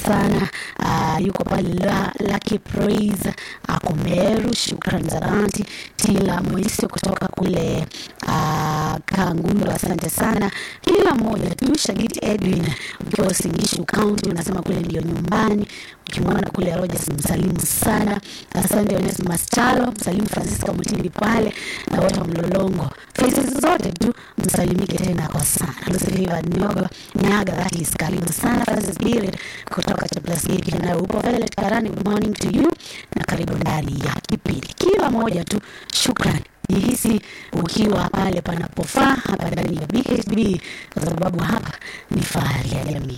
sana. Uh, yuko pale la, Lucky Praise ako Meru, shukrani za dhati. Tila Moisi kutoka kule uh, Kangundo, asante sana kila mmoja tu. Shagiti Edwin ukiwa Singishu County unasema kule ndio nyumbani, ukimwona kule Rogers msalimu sana. Asante Onesmus Chalo, msalimu Francisca Mutindi pale na wote wa Mlolongo, faces zote tu msalimike tena kwa sana. Lucifer Nyogo Nyaga, that is karibu sana. Francis Bill kutoka Chaplas Gate na upo Violet Karani, good morning to you na karibu ndani ya kipindi. Kila moja tu, shukrani jihisi ukiwa pale panapofaa hapa ndani ya BHB kwa sababu hapa ni fahari ya jamii.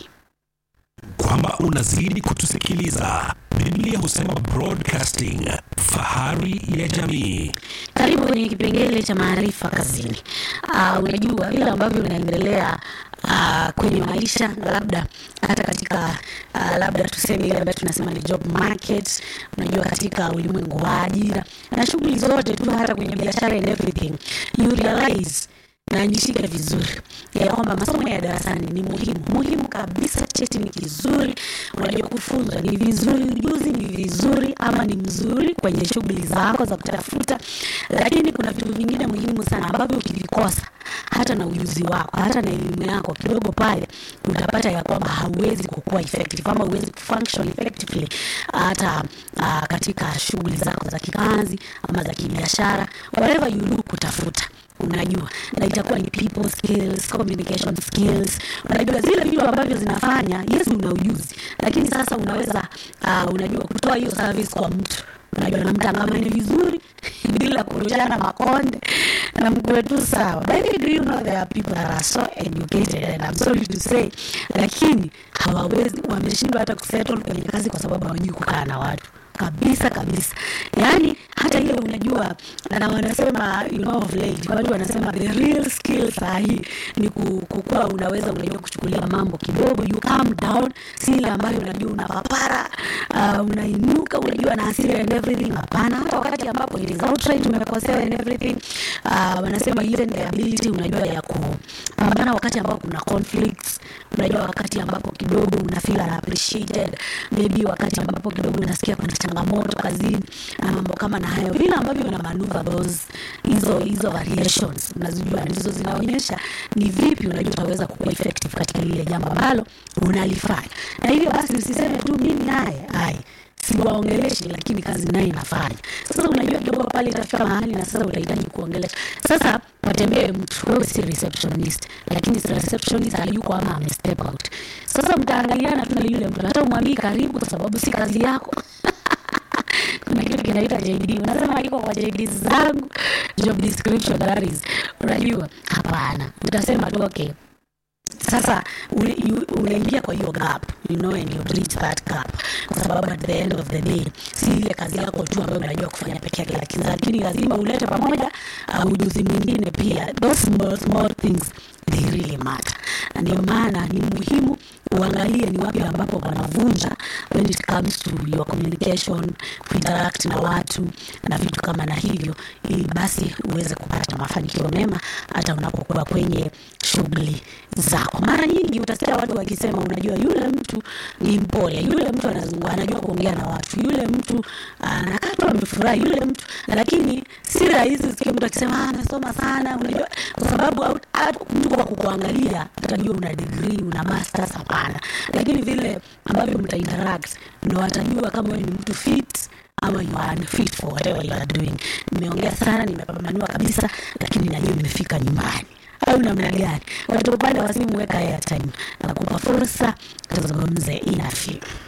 kwamba unazidi kutusikiliza. Biblia husema broadcasting, fahari ya jamii. Karibu kwenye kipengele cha maarifa kazini. Uh, unajua vile ambavyo unaendelea uh, kwenye maisha na labda hata katika uh, labda tuseme ile ambayo tunasema ni job market, unajua katika ulimwengu wa ajira na shughuli zote tu, hata kwenye biashara and everything you realize na nishike vizuri ya kwamba masomo ya darasani ni muhimu muhimu kabisa. Cheti ni kizuri, unajua kufunzwa ni vizuri, ujuzi ni vizuri ama ni mzuri kwenye shughuli zako za kutafuta, lakini kuna vitu vingine muhimu sana ambavyo ukivikosa hata na ujuzi wako hata na elimu yako kidogo pale, utapata ya kwamba hauwezi kukua effective ama huwezi kufunction effectively hata uh, katika shughuli zako za kikazi ama za kibiashara, whatever you do kutafuta unajua na itakuwa ni people skills, communication skills. Unajua zile vitu ambavyo zinafanya, yes, una ujuzi, lakini sasa unaweza uh, unajua kutoa hiyo service kwa mtu unajua namtangamani vizuri bila kurushana makonde na mkuwe tu sawa. But do you know there are people that are so educated and I'm sorry to say, lakini hawawezi, wameshindwa hata kusettle kwenye kazi kwa sababu hawajui kukaa na watu kabisa kabisa. Yani hata ile unajua, na wanasema you know of late, watu wanasema the real skill sahi ni ku- kukuwa unaweza unajua kuchukulia mambo kidogo, you calm down, si ile ambayo unajua unapapara, uh, unainuka unajua na hasira and everything. Hapana, hata wakati ambapo it is outright umekosewa and everything, uh, wanasema even the ability unajua ya kupambana wakati ambapo kuna conflicts, unajua wakati ambapo kidogo una feel unappreciated, maybe wakati ambapo kidogo unasikia kuna changamoto kazini na mambo kama na hayo, vile ambavyo una maneuver those hizo hizo variations unazijua, ndizo zinaonyesha ni vipi unajua utaweza kuwa effective katika lile jambo ambalo unalifanya. Na hivyo basi usiseme tu mimi naye ai siwaongeleshi lakini kazi naye inafanya. Sasa unajua kidogo pale itafika mahali na sasa utahitaji kuongelesha. Sasa watembee mtu, wewe si receptionist, lakini si receptionist hayuko ama ame step out. Sasa mtaangaliana tu na yule mtu, hata umwambii karibu, kwa sababu si kazi yako. kuna kitu kinaitwa JD, unasema iko kwa JD zangu, job description that is, unajua hapana, utasema tu okay sasa ule- you- unaingia kwa hiyo gap you know and you bridge that gap kwa sababu at the end of the day si ile kazi yako tu ambayo unajua kufanya peke yake lakini lakini lazima ulete pamoja uh, ujuzi mwingine pia those small small things they really matter na ndio maana ni muhimu uangalie ni wapi ambapo wanavunja when it comes to your communication kuinteract na watu na vitu kama na hivyo ili basi uweze kupata mafanikio mema hata unapokuwa kwenye shughuli zako. Mara nyingi utasikia watu wakisema, unajua yule mtu ni mpole, yule mtu anazungua, anajua kuongea na watu, yule mtu anakaa tu amefurahi, yule mtu lakini si rahisi usikie mtu akisema "Ah, amesoma sana, unajua kwa sababu au- hata mtu kwa kukuangalia atajua una degree, una masters, hapana, lakini vile ambavyo mta interact ndo atajua kama wewe ni mtu fit ama you are unfit for whatever you are doing. Nimeongea sana, nimepambanua kabisa, lakini najua nimefika nyumbani au namna gani? Watu upande wa simu, weka airtime, nakupa fursa tuzungumze inafi